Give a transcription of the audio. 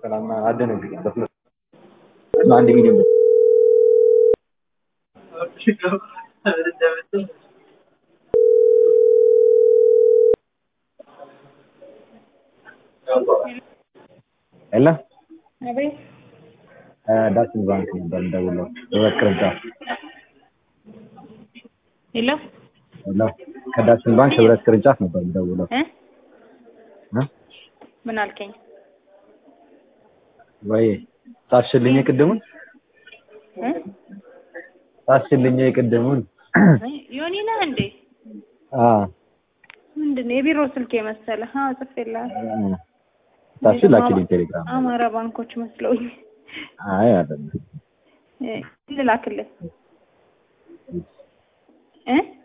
ሰላም አደነግጥ በስመ አንድ ሚሊዮን ብር የለ አቤት ዳሽን ባንክ ነበር የምደውለው ህብረት ቅርንጫፍ ሄሎ ሄሎ ከዳሽን ባንክ ህብረት ቅርንጫፍ ነበር የምደውለው እ እ ምን አልከኝ? ወይ ጻፍሽልኝ የቅድሙን እ ጻፍሽልኝ የቅድሙን ዮኒ ነህ እንዴ? አ ምንድን ነው የቢሮ ስልክ የመሰለህ? አዎ ጽፌልሃለሁ። ጻፍሽ ላኪልኝ ቴሌግራም አማራ ባንኮች መስለውኝ አይ አይደለም እ ልላክልህ እ